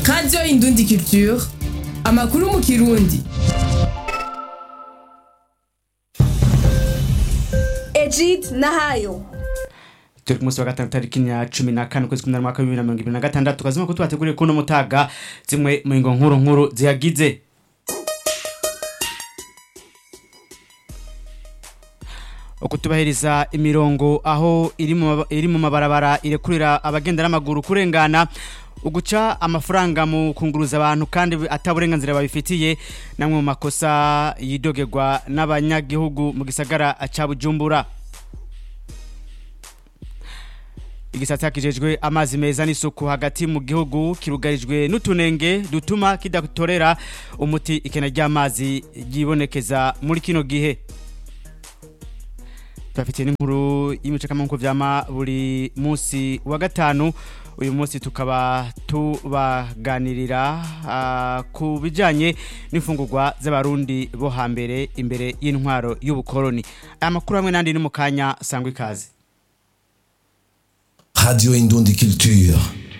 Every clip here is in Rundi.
radiyo indundi culture amakuru mu kirundi Egid Nahayo turi ku munsi wa gatanu tariki ya cumi na kane ukwezi kumwe na mwaka w'ibibiri na mirongo ibiri na gatandatu kazima ko tubateguriye kuno mutaga zimwe mu ngo nkuru nkuru zihagize ukutubahiriza imirongo aho iri mu maba- iri mu mabarabara irekurira abagenda n'amaguru kurengana uguca amafaranga mu kunguruza abantu kandi ataburenganzira babifitiye namwe mu makosa yidogerwa n'abanyagihugu mu gisagara ca Bujumbura igisata kijejwe amazi meza n'isuku hagati mu gihugu kirugarijwe n'utunenge dutuma kidatorera umuti ikena ry'amazi ryibonekeza muri kino gihe turafitiye n'inkuru y'imicakamanku vyama buri munsi wa gatanu uyu munsi tukaba tubaganirira ah, ku bijanye n'imfungurwa z'abarundi bo hambere imbere y'intwaro y'ubukoroni aya makuru hamwe n'andi ni mu kanya sangwa ikaze Radio Indundi Culture.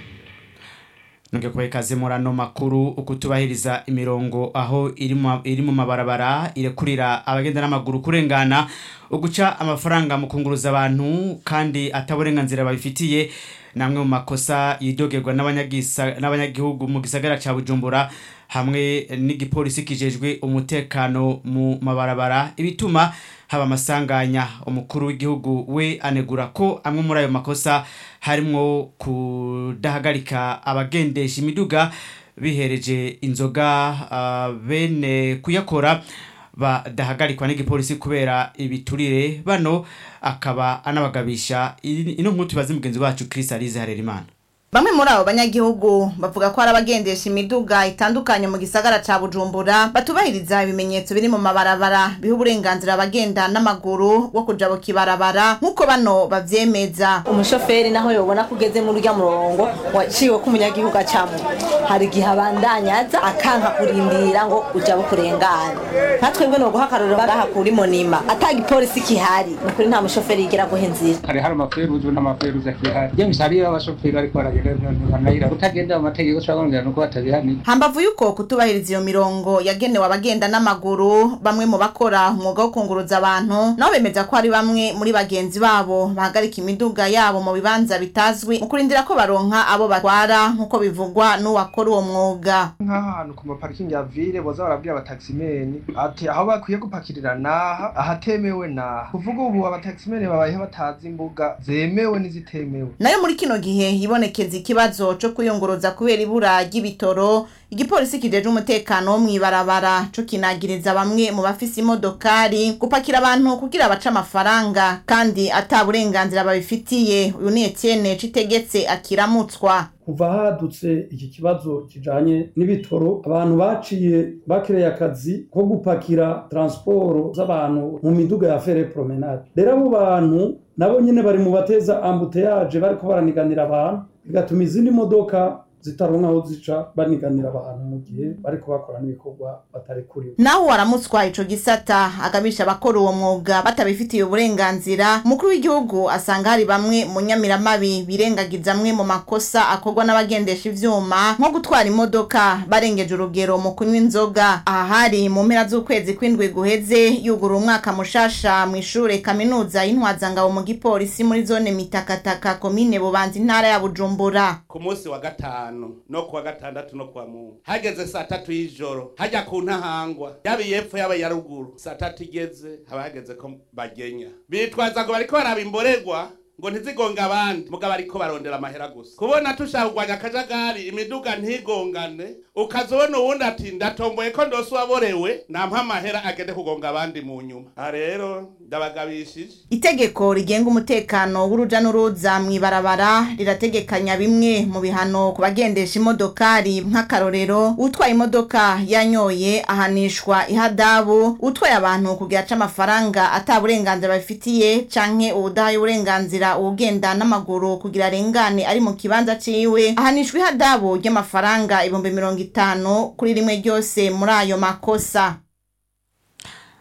nonge kubaha ikaze muri ano makuru ukutubahiriza imirongo aho iri mu- iri mu mabarabara irekurira abagenda n'amaguru kurengana uguca amafaranga mu kunguruza abantu kandi ataburenganzira babifitiye namwe mu makosa yidogerwa n'abanyagisa- n'abanyagihugu mu gisagara ca bujumbura hamwe n'igipolisi kijejwe umutekano mu mabarabara ibituma haba amasanganya umukuru w'igihugu we anegura ko amwe muri ayo makosa harimwo kudahagarika abagendesha imiduga bihereje inzoga ah, bene kuyakora badahagarikwa n'igipolisi kubera ibiturire bano akaba anabagabisha Iri- ino nkuru tubaze mugenzi wacu Chris Alize Harerimana Bamwe muri abo banyagihugu bavuga ko hari abagendesha imiduga itandukanye mu gisagara ca Bujumbura batubahiriza ibimenyetso biri mu mabarabara biha uburenganzira abagenda n'amaguru wo kuja bukibarabara nk'uko bano bavyemeza umushoferi naho yobona ko ugeze muri urya murongo waciwe ko umunyagihugu acamo hari igihe abandanyaza akanka kurindira ngo uja bukurengana nka twebwe ni uguha akarorero bagaha kuri monima ata gipolisi kihari ni ukuri nta mushoferi yigera guha inzira hari hari amaferuzi n'amaferuzi akihari james hariyo abashoferi bariko baragenda ntibanayira utagendera mu mategeko ushobora kongera nuko batabihaniye hambavu yuko kutubahiriza iyo mirongo yagenewe abagenda n'amaguru bamwe mu bakora umwuga wo kunguruza abantu nabo bemeza ko hari bamwe muri bagenzi babo bahagarika imiduga yabo mu bibanza bitazwi mu kurindira ko baronka abo batwara nk'uko bivugwa n'uwakora uwo mwuga nk'ahantu ku maparikingi ya vile boza barabwira abataximeni ati aho bakwiye gupakirira naha ahatemewe naha kuvuga ubu abataximeni babayeho batazi imbuga zemewe n'izitemewe nayo muri kino gihe hibonekeza ikibazo co kwiyunguruza kubera ibura ry'ibitoro igipolisi kijeje umutekano wo mw'ibarabara co kinagiriza bamwe mu bafise imodokari gupakira abantu kugira bace amafaranga kandi ata burenganzira babifitiye uyu ni Etienne citegetse akiramutswa kuva hadutse iki kibazo kijanye n'ibitoro abantu baciye bakereye akazi ko gupakira transporo z'abantu mu miduga ya fere promenade rero abo bantu nabo nyene bari mu bateza ambuteyaje bariko baraniganira abantu bigatuma izindi modoka zitaronka aho zica baniganira abantu mu gihe bariko bakora n'ibikorwa batari kuriwe naho waramutswa ico gisata agabisha abakora uwo mwuga batabifitiye uburenganzira umukuru w'igihugu asanga hari bamwe mu nyamiramabi birengagiza amwe mu makosa akorwa n'abagendesha ivyuma nko gutwara imodoka barengeje urugero mu kunywa inzoga aha hari mu mpera z'ukwezi kw'indwi guheze yugura umwaka mushasha mu ishure kaminuza y'intwazangabo mu gipolisi muri zone mitakataka komine bubanza intara ya bujumbura ku munsi wa gatanu no kuwa gatandatu no kuwa mungu hageze saa tatu y'ijoro hajya ku ntahangwa yaba iyepfo yaba iya ruguru saa tatu igeze haba hageze ko bagenya bitwaza ngo bariko baraba imborerwa ngo ntizigonge abandi mugabo ariko barondera amahera gusa kubona tushaka kurwanya akajagari imiduga ntigongane ukazobona uwundi ati ndatomboye ko ndose uwaborewe nampa amahera agende kugonga abandi mu nyuma aha rero ndabagabishije itegeko rigenga umutekano w'uruja n'uruza mw'ibarabara rirategekanya bimwe mu bihano ku bagendesha imodokari nk'akarorero utwaye imodoka yanyoye ahanishwa ihadabu utwaye abantu kugira aca amafaranga ata burenganzira babifitiye canke uwudahaye uburenganzira uwugenda n'amaguru kugira arengane ari mu kibanza ciwe ahanishwa ihadabu ry'amafaranga ibihumbi mirongo itanu kuri rimwe ryose muri ayo makosa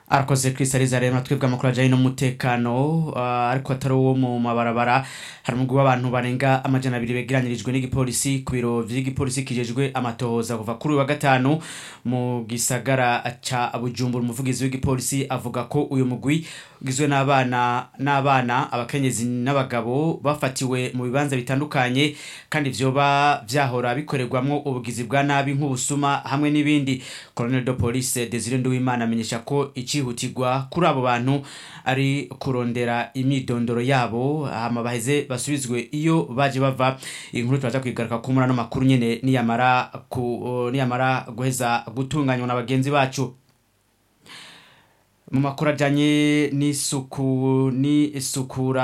arakoze Chris rero twebwe amakuru ajyanye n'umutekano ah, ariko atari uwo mu mabarabara hari umugwi w'abantu barenga amajana abiri begeranyirijwe n'igipolisi ku biro vy'igipolisi kijejwe amatohoza kuva kuri uyu wa gatanu mu gisagara ca bujumbura umuvugizi w'igipolisi avuga ko uyu mugwi ugizwe n'abana n'abana abakenyezi n'abagabo bafatiwe mu bibanza bitandukanye kandi vyoba vyahora bikorerwamwo ubugizi bwa nabi nk'ubusuma hamwe n'ibindi colonel de police Desire Nduwimana amenyesha ko icihutirwa kuri abo bantu ari kurondera imyidondoro yabo hama baheze basubizwe iyo baje bava inkuru turaza kwigaruka ku murano makuru nyene niyamara ku niyamara guheza gutunganywa na bagenzi bacu mu makuru ajyanye n'isuku n'isukura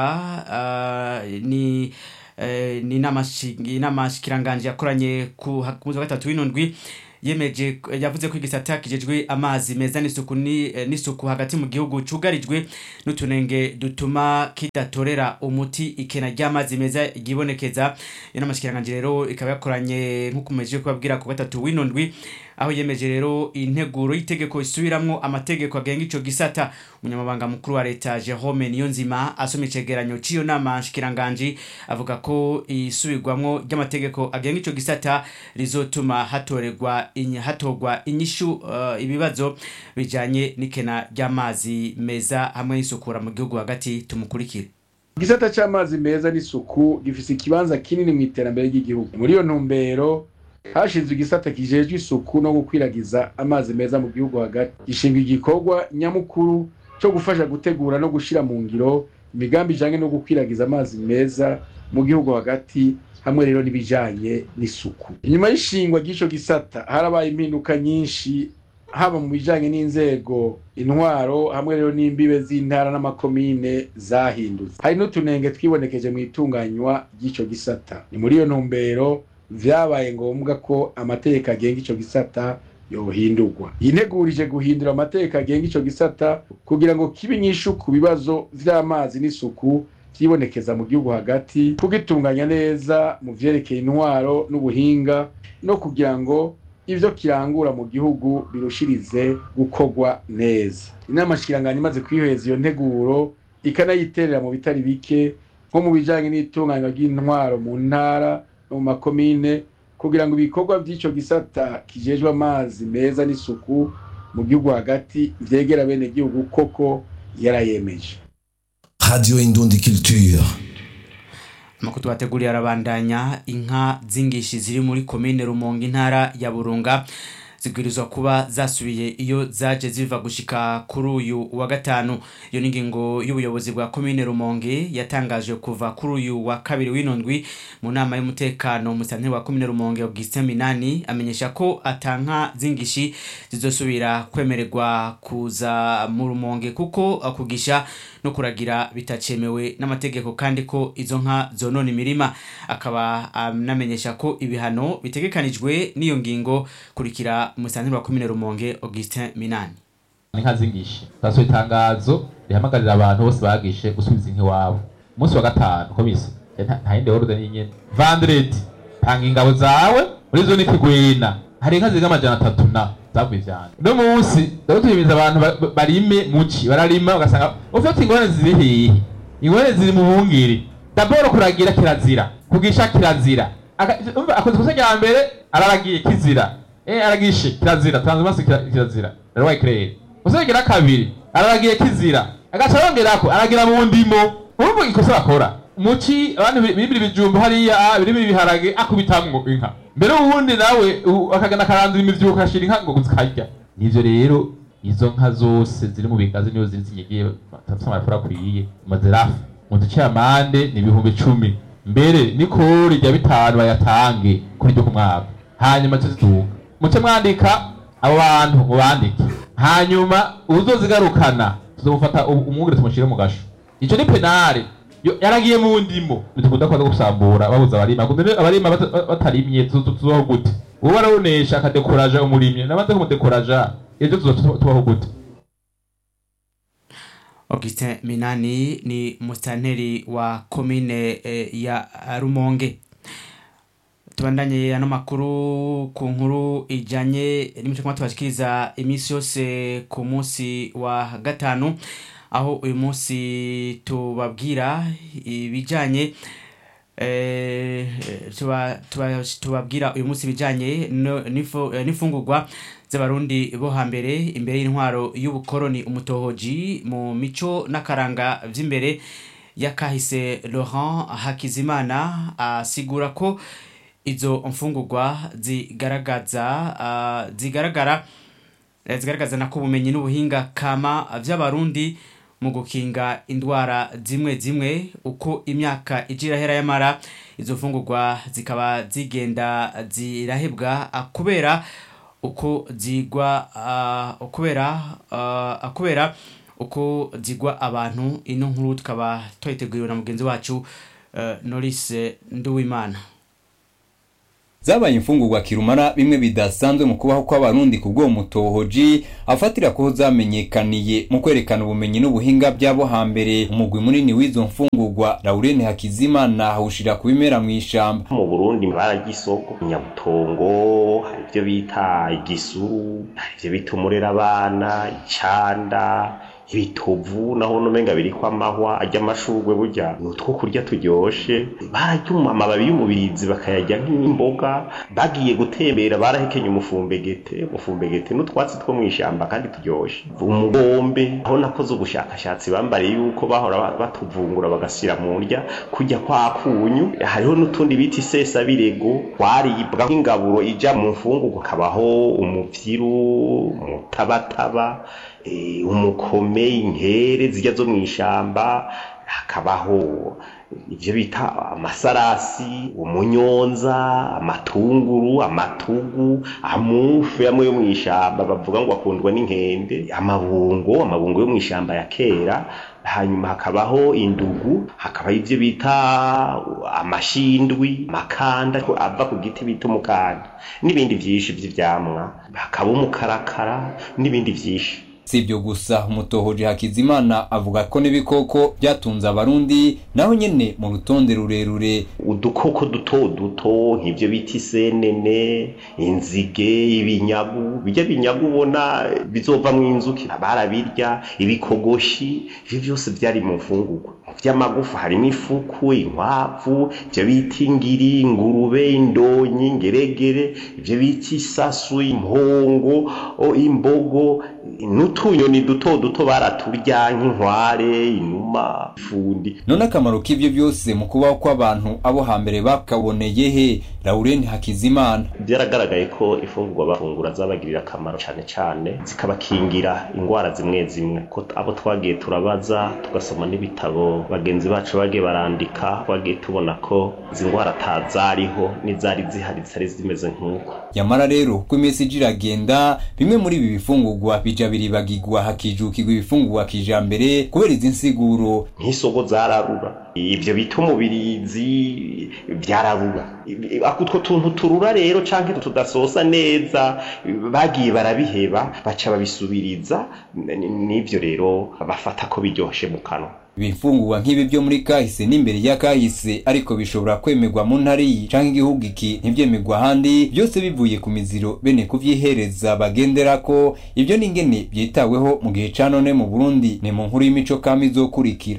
ah, ni eh, ni inama shi- inama shikiranganje yakoranye ku ha- ku munsi wa gatatu w'indwi yemeje yavuze ko igisata kijejwe amazi meza n'isuku ni- eh, n'isuku hagati mu gihugu cugarijwe n'utunenge dutuma kidatorera umuti ikena ry'amazi meza ryibonekeza iyo nama shikiranganje rero ikaba yakoranye nk'uko mumejeje kubabwira ku gatatu w'indwi aho yemeje rero integuro y'itegeko isubiramwo amategeko agenga ico gisata umunyamabanga mukuru wa leta Jerome Niyonzima asoma icegeranyo c'iyo nama nshikiranganji avuga ko isubirwamwo ry'amategeko agenga ico gisata rizotuma hatorerwa inyi- hatorwa inyishu uh, ibibazo bijanye n'ikena ry'amazi meza hamwe n'isukura mu gihugu hagati tumukurikire igisata c'amazi meza n'isuku gifise ikibanza kinini mu iterambere ry'igihugu muri iyo ntumbero hashinzwe igisata kijejwe isuku no gukwiragiza amazi meza mu gihugu hagati gishinga igikorwa nyamukuru co gufasha gutegura no gushira mu ngiro imigambi ijanye no gukwiragiza amazi meza mu gihugu hagati hamwe rero n'ibijanye n'isuku inyuma y'ishingwa ry'ico gisata harabaye impinduka nyinshi haba mu bijanye n'inzego intwaro hamwe rero n'imbibe z'intara n'amakomine zahindutse hari n'utunenge twibonekeje mu itunganywa ry'ico gisata ni muri iyo ntumbero vyabaye ngombwa ko amategeko agenga ico gisata yohindurwa yintegurije guhindura amategeko agenga ico gisata kugira ngo kibe inyishu ku bibazo vy'amazi n'isuku vyibonekeza mu gihugu hagati kugitunganya neza mu vyerekeye intwaro n'ubuhinga no kugira ngo ivyo kirangura mu gihugu birushirize gukorwa neza inama shikiranganya imaze kwiheza iyo nteguro ikanayiterera mu bitari bike nko mu bijanye n'itunganywa ry'intwaro mu ntara no mu makomine kugira ngo ibikorwa vy'ico gisata kijejwe amazi meza n'isuku mu gihugu hagati vyegera bene gihugu koko yarayemeje Radio Indundi Culture. amakuru tubateguriye arabandanya inka z'ingishi ziri muri komine rumonge intara ya burunga zibwirizwa kuba zasubiye iyo zaje ziva gushika kuri uyu wa gatanu iyo ni ingingo y'ubuyobozi bwa komine rumonge yatangaje kuva kuri uyu wa kabiri w'inondwi mu nama y'umutekano musanteri wa komine rumonge augustin minani amenyesha ko atanka z'ingishi zizosubira kwemererwa kuza mu rumonge kuko kugisha no kuragira bitacemewe n'amategeko kandi ko izo nka zonona imirima akaba anamenyesha ko ibihano bitegekanijwe n'iyo ngingo kurikira umusanteri wa komine rumonge augustin minani inka zingishe taso itangazo rihamagarira abantu bose bagishe gusubiza inka iwabo umunsi wa gatanu komisi nta yindi orode n'inyene vandredi tanga ingabo zawe muri zone kigwena hari inka zirenga amajana atatu na zavuye ivyana uno munsi rero tuhimiriza abantu ba- barime muci bararima ugasanga ufite ingorane ziri hehe ingorane ziri mu bungiri daboro kuragira kirazira kugisha kirazira Aka- umva, akoze ikosa rya mbere araragiye kizira eh aragishe kirazira transhumance kira- kirazira rero wayikirere uzagira kabiri araragiye kizira agaca yongerako aragira mu ndimo urumva ikosa bakora muci abantu biri- biribira ibijumbu hariya ah, biribira ibiharage akubitamwo inka mbere uwundi nawe u- akagana akarandura imivyuko ashira inka ngo zikarya nivyo rero izo nka zose ziri mu bigazi niyo ziri zinyegeye batafite amarafura akwiye mazirafu mu duce amande ni ibihumbi cumi mbere nikori rya bitanu bayatange kuri ryo ku mwaka hanyuma tuzitunga muce mwandika abo bantu mubandike hanyuma uzozigarukana tuzomufata u- umwungere tumushyire mu gasho ico ni penale Yo- yaragiye mu ndimo ntidukunda kuza gusambura babuza abarima kuko rero abarima bata- batarimye tuzo- tuzoho gute uwo barabonesha akadekoraja umurimyi namaze kumudekoraja ejo tuzo tubaho gute augustin minani ni musitanteri wa komine eh, ya rumonge tubandanye ano makuru ku nkuru ijanye n'imico kuma tubashikiriza iminsi yose ku munsi wa gatanu aho uyu munsi tubabwira ibijanye eh, tuba- tuba- tubabwira uyu munsi ibijanye no- n'ifu- eh, n'imfungurwa z'abarundi bo hambere imbere y'intwaro y'ubukoroni umutohoji mu mico n'akaranga vy'imbere yakahise Laurent Hakizimana asigura ko izo mfungurwa zigaragaza ah, zigaragara eh, zigaragaza nako ubumenyi n'ubuhinga kama vy'abarundi mu gukinga indwara zimwe zimwe uko imyaka ija irahera yamara izo mfungurwa zikaba zigenda zirahebwa ah, kubera uko zigwa ah, kubera ah, kubera uko zigwa abantu ino nkuru tukaba twayiteguriwe na mugenzi wacu eh, Norris Nduwimana zabaye imfungurwa kirumara bimwe bidasanzwe mu kubaho kw'abarundi ku bw'uwo mutohoji afatira ko zamenyekaniye mu kwerekana ubumenyi n'ubuhinga by'abo hambere umugwi munini w'izo mfungurwa Laurene Hakizimana awushira ku bimera mu ishamba mu burundi baragisoko nyabutongo hari ibyo bita igisuru hari ibyo bita umurera abana icanda ibitovu naho numenga biriko amahwa ajya amashurwe burya ni utwo kurya turyoshe bararya amababi y'umubirizi bakayarya nk'imboga bagiye gutembera barahekenye umufumbegete umufumbegete n'utwatsi two mw'ishamba kandi turyoshe umugombe aho nakoze ubushakashatsi bambariye yuko bahora batuvungura bagashyira mu ndya kujya kwa kunyu hariho n'utundi bita isesabirego twaribwa nk'ingaburo ija mu mfungurwa kabaho umuvyiru umutabataba eh, umukome inkere zijya zo mu ishamba hakabaho ibyo bita amasarasi umunyonza amatunguru amatugu amufu amwe yo mu ishamba bavuga ngo akundwa n'inkende amabungo amabungo yo mu ishamba ya kera hanyuma hakabaho indugu hakabaho ibyo bita amashindwi amakanda ava ku giti bita umukanda n'ibindi byinshi by'ibyamwa hakaba umukarakara n'ibindi byinshi si ibyo gusa umutohoji hakizimana avuga ko n'ibikoko byatunze abarundi naho nyene mu rutonde rurerure udukoko duto duto nk'ibyo bita isenene inzige ibinyagu bijya binyagu ubona bizovamwo inzuki barabirya ibikogoshi ivyo byose byari mu mfungurwa mu vy'amagufa harimo ifuku inkwavu ivyo bita ingiri ingurube indonyi ingeregere ivyo bita isasu impongo o, imbogo n'utunyoni duto duto baraturya nk'inkware inuma ifundi none akamaro k'ivyo byose mu kubaho kw'abantu abo hambere bakaboneye he Laurent Hakizimana byaragaragaye ko ifungurwa bafungura zabagirira akamaro cyane cyane zikabakingira indwara zimwe zimwe ko abo twagiye turabaza tugasoma n'ibitabo bagenzi bacu bagiye barandika twagiye tubona ko izi ndwara atazariho n'izari zihari zitari zimeze nk'uko yamara rero uko iminsi ija iragenda bimwe muri ibi bifungurwa bija biribagirwa hakijukirwa ibifungurwa kijambere kubera izi nsiguro nk'isogo zararura ibyo bita umubirizi byararura utwo tuntu turura rero canke tudasosa neza bagiye barabiheba baca babisubiriza n'ivyo rero bafata ko biryoshe mu kanwa ibifungurwa nk'ibi byo muri kahise n'imbere ya kahise ariko bishobora kwemerwa mu ntara iyi canke igihugu iki ntivyemerwa ahandi byose bivuye ku miziro bene kuvyihereza bagenderako ibyo n'ingene vyitaweho mu gihe ca none mu burundi ni mu nkuru y'imico kama izokurikira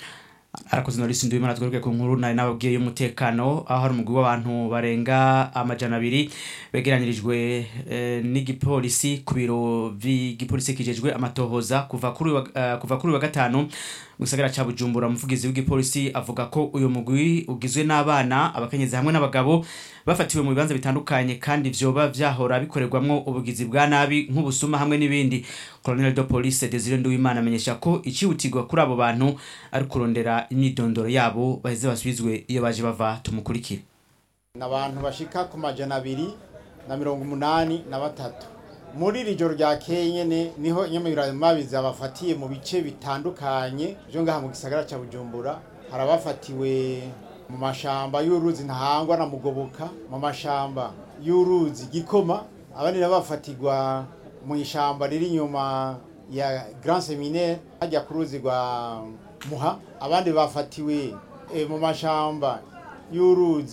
arakoze norisi nduwimana tweruke ku nkuru nari nababwiye y'umutekano aho hari umugwi w'abantu barenga amajana abiri begeranyirijwe eh, n'igipolisi ku biro vy'igipolisi kijejwe amatohoza kuva kuri uyu wa- eh, kuva kuri uyu wa gatanu mu gisagara ca bujumbura umuvugizi w'igipolisi avuga ko uyu mugwi ugizwe n'abana abakenyezi hamwe n'abagabo bafatiwe mu bibanza bitandukanye kandi vyoba vyahora bikorerwamwo ubugizi bwa nabi nk'ubusuma hamwe n'ibindi colonel de police desire nduwimana amenyesha ko icihutirwa kuri abo bantu ari kurondera imyidondoro yabo baheze basubizwe iyo baje bava tumukurikire ni abantu bashika ku majana abiri na mirongo umunani na batatu muri iri joro rya nyene niho inyamiramabi zabafatiye mu bice bitandukanye byo ngaha mu gisagara cya bujumbura hari abafatiwe mu mashamba y'uruzi ntahangwa na mugoboka mu mashamba y'uruzi gikoma abandi nabo bafatirwa mu ishamba riri inyuma ya grand seminaire hajya ku ruzi rwa muha abandi bafatiwe eh, mu mashamba y'uruzi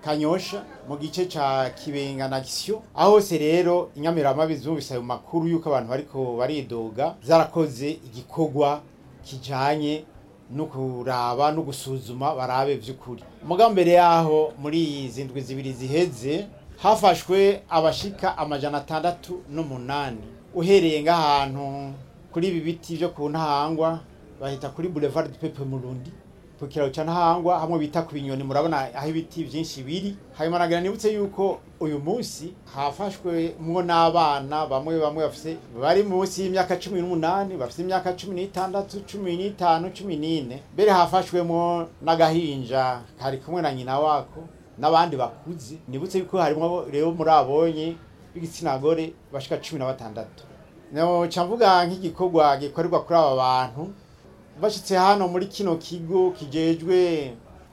kanyosha mu gice ca kibenga na gisyo aho hose rero inyamiramabi zumvise ayo makuru y'uko abantu bariko baridoga zarakoze igikorwa kijanye no kuraba no gusuzuma barabe vy'ukuri muga mbere yaho muri izi ndwi zibiri ziheze hafashwe abashika amajana atandatu n'umunani uhereye ng'ahantu kuri ibi biti vyo ku ntahangwa bahita kuri boulevard du peuple murundi ku kiraro ca ntahangwa hamwe bita ku binyoni murabona aho ibiti vyinshi biri hanyuma nagira nibutse yuko uyu munsi hafashwe mwo n'abana bamwe bamwe bafise bari munsi y'imyaka cumi n'umunani bafise imyaka cumi n'itandatu cumi n'itanu cumi n'ine mbere hafashwemo n'agahinja kari kumwe na nyina wako n'abandi bakuze nibutse yuko harimo rero muri abonye b'igitsina gore bashika cumi na batandatu noca mvuga nk'igikorwa gikorerwa kuri aba bantu bashitse hano muri kino kigo kijejwe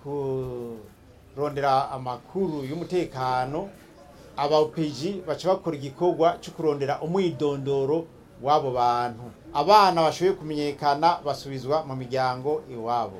kurondera amakuru y'umutekano aba OPG baca bakora igikorwa cyo kurondera umwidondoro w'abo bantu abana bashoboye kumenyekana basubizwa mu miryango iwabo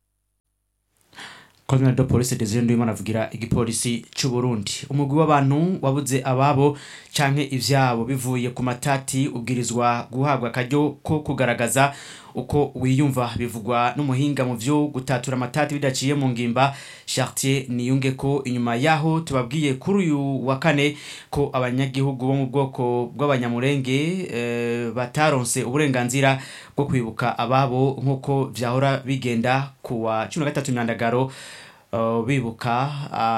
Colonel de Police Desire Nduyimana avugira igipolisi c'u Burundi umugwi w'abantu wabuze ababo canke ivyabo bivuye ku matati ubwirizwa guhabwa akaryo ko kugaragaza uko wiyumva bivugwa n'umuhinga mu vyo gutatura amatati bidaciye mu ngimba Chartier niyunge ko inyuma yaho tubabwiye kuri uyu wa kane ko abanyagihugu bo mu bwoko bw'abanyamurenge eh, bataronse uburenganzira bwo kwibuka ababo nk'uko vyahora bigenda kuwa 13 myandagaro uh, bibuka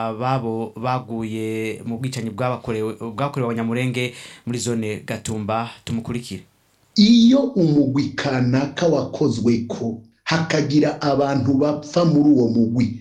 ababo baguye mu bwicanyi bwabakorewe bwakorewe abanyamurenge muri zone Gatumba tumukurikire iyo umugwi kanaka wakozwe ko hakagira abantu bapfa muri uwo mugwi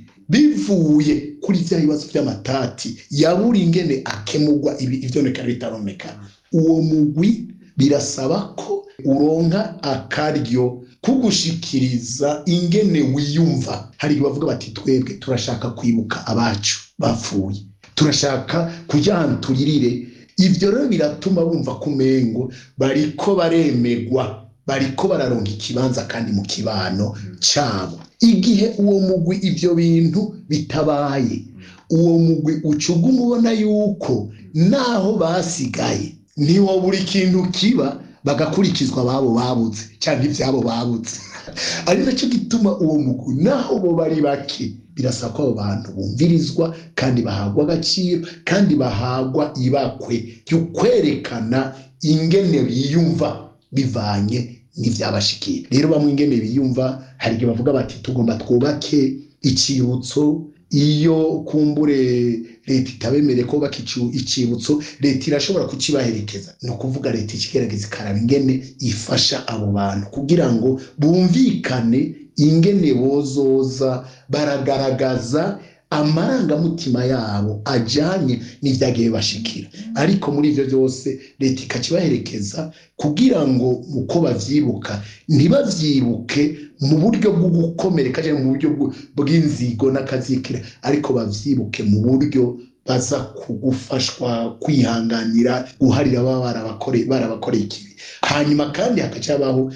bivuye kuri bya bibazo by'amatati yabura ingene akemurwa ibi ivyo neka bitaromeka uwo mugwi birasaba ko uronka akaryo kugushikiriza ingene wiyumva hari igihe bavuga bati twebwe turashaka kwibuka abacu bapfuye turashaka kugira ahantu turirire ivyo rero biratuma bumva ko umengo bariko baremegwa bariko bararonka ikibanza kandi mu kibano cabo igihe uwo mugwi ivyo bintu bitabaye uwo mugwi ucuga umubona yuko naho basigaye niwo buri kintu kiba bagakurikizwa ababo babuze cyangwa ibyabo babuze ari nacyo gituma uwo mugwi naho bo bari bake birasaba ko abo bantu bumvirizwa kandi bahagwa agaciro kandi bahagwa ibakwe ryo kwerekana ingene biyumva bivanye n'ibyabashikiye rero bamwe ingene biyumva hari igihe bavuga bati tugomba twubake icyibutso iyo kumbure leta itabemereye ko bubaka icyibutso leta irashobora kukibaherekeza ni ukuvuga leta ikigerageza ikaraba ingene ifasha abo bantu kugira ngo bumvikane ingene bozoza baragaragaza amarangamutima yabo ajyanye n'ibyagiye bashikira ariko muri ibyo byose leta ikakibaherekeza kugira ngo uko babyibuka ntibabyibuke mu buryo bwo gukomereka cyangwa mu buryo bw'inzigo n'akazikira ariko babyibuke mu buryo baza kugufashwa kwihanganira guharira baba barabakoreye ikibi hanyuma kandi hakacabaho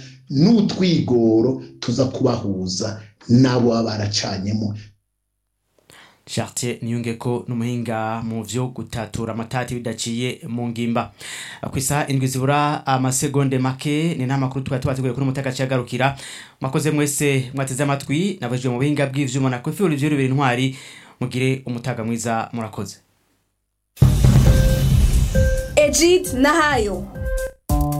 n'utwigoro tuza kubahuza n'abo baba baracanyemo Chartier niyunge ko numuhinga mu vyo gutatura amatati bidaciye mu ngimba ku isaha indwi zibura amasegonde make ni nta makuru twari tubateguye kuri mutaka cyagarukira mwakoze mwese mwateze amatwi nabajwe mu buhinga bw'ivyuma na Kofi Olivier Rubera intwari mugire umutaga mwiza murakoze Ejid Nahayo